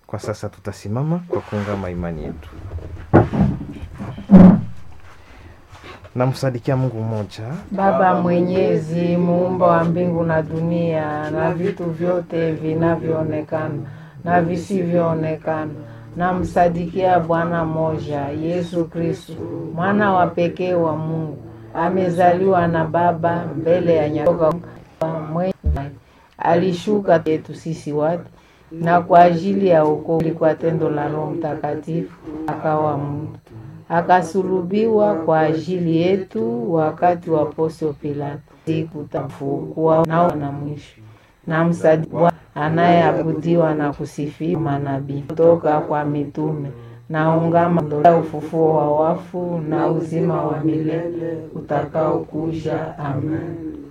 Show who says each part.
Speaker 1: Kwa sasa tutasimama kwa kuungama imani yetu. Namsadikia Mungu mmoja,
Speaker 2: Baba Mwenyezi, muumba wa mbingu na dunia na vitu vyote vinavyoonekana na visivyoonekana. Namsadikia Bwana moja, Yesu Kristo, mwana wa pekee wa Mungu, amezaliwa na Baba mbele ya nyatoka mwenye alishuka yetu sisi watu na kwa ajili ya wokovu kwa tendo la Roho Mtakatifu akawa mtu akasulubiwa kwa ajili yetu wakati wa Pontio Pilato, sikutafukua nao na mwisho na msadiwa anayeabudiwa na kusifiwa manabii kutoka kwa mitume na ungama ya ufufuo wa wafu na uzima wa milele utakaokuja. Amen.